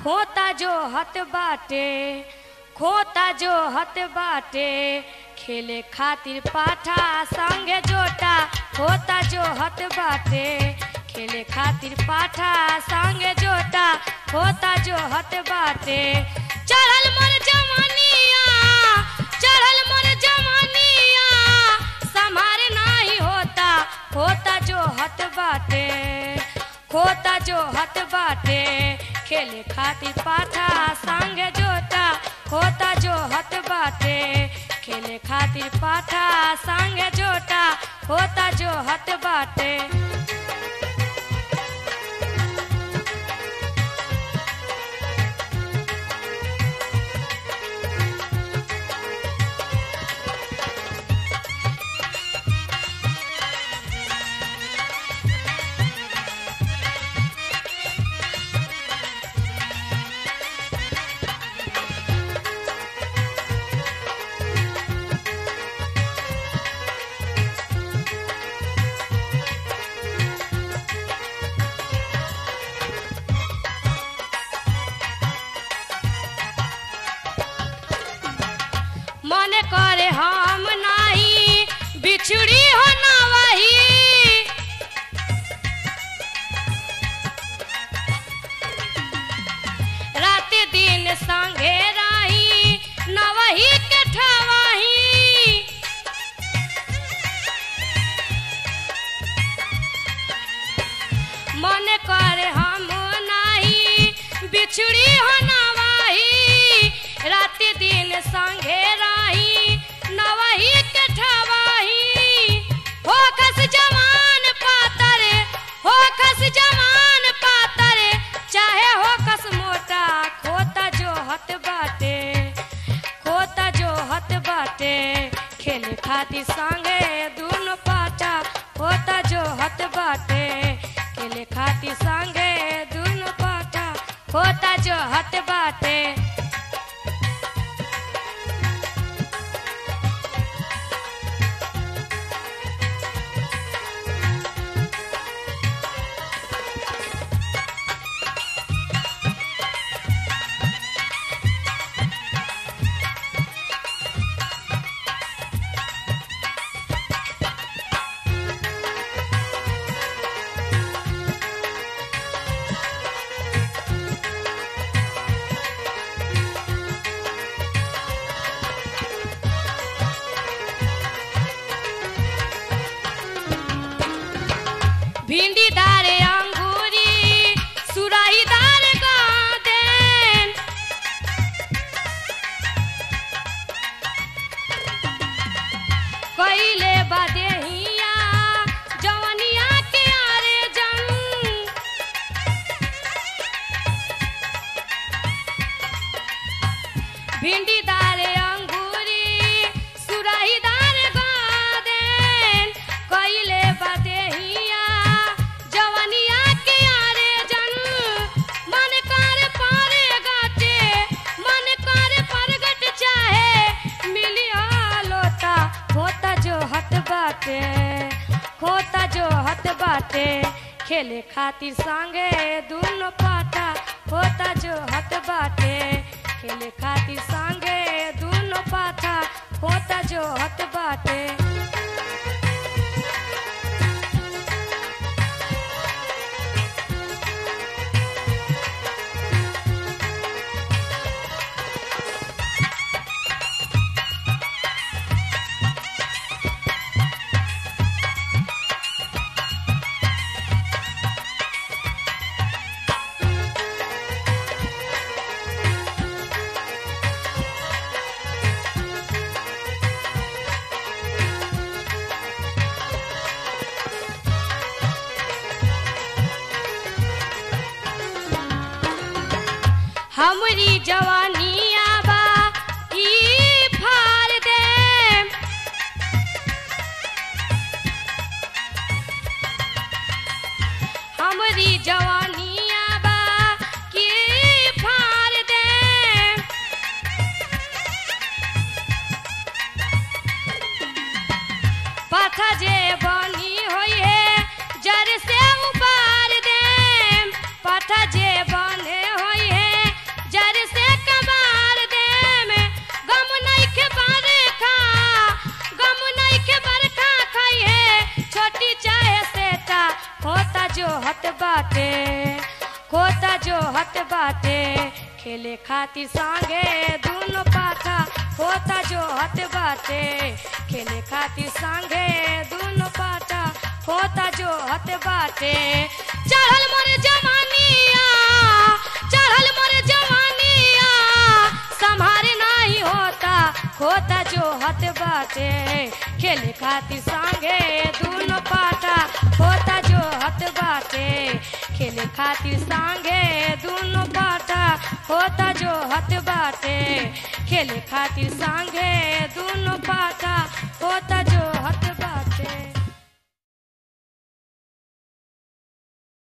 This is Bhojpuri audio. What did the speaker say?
खोता जो हत बाटे खोता जो हत बाटे खेले खातिर पाठा संगे जोटा खोता जो हत बाटे खेले खातिर पाठा संगे जोटा खोता जो हत बाटे चढ़ल मोर जवानिया चढ़ल मोर जवानिया संभार नाही होता खोता जो हत बाटे खोता जो हत बाटे खेले खातिर पाठा संगे जोटा खोता जो हत बाटे खेले खातिर पाठा संगे जोटा खोता जो हत बाटे मन करे हम नाही बिछड़ी हो ना वही रात दिन संगे रही न वही के ठवाही मन करे हम नाही बिछड़ी हो ना वही रात दिन संगे रही न वही के ठवाही हो खस जवान पातर हो खस जवान पातर चाहे हो कस मोटा खोता जो हत बाटे खोता जो हत बाटे खेले खातिर संगे दोनों पाटा खोता जो हत बाटे खेले खातिर संगे दोनों पाटा खोता जो हत बाटे भिंडी दारे अंगूरी सुराही दार गादेन कइले बदेहिया जवनिया के आरे जंग भिंडी दारे अंगूरी सुराही दार गादेन कइले बदेहिया जवनिया के आरे जन मन कर पारे गाटे मन कर परगट चाहे मिलिया लोता खोता जो हत बाटे खोता जो हत बाटे खेले खातिर संगे दोनों पाटा खोता जो हत बाटे खेले खातिर संगे दोनों पाटा खोता जो हत बाटे हमरी जवानिया बा ई फाड़ दे हमरी जवानिया बा की फाड़ दे पाथा जे बनी होई है जर से उबार दे पाथा जे बने होई है हत बाटे खोता जो हत बाटे खेले खातिर संगे दुनो पाठा खोता जो हत बाटे खेले खातिर संगे दुनो पाठा खोता जो हत बाटे चढ़ल मोर जवानिया चढ़ल मोर जवानिया संभारे नाही होता खोता जो हत बाटे खेले खातिर संगे दुनो पाठा खोता जो हत बाटे खेले खातिर संगे दुनो पाठा खोता जो हत बाटे खेले खातिर संगे दुनो पाठा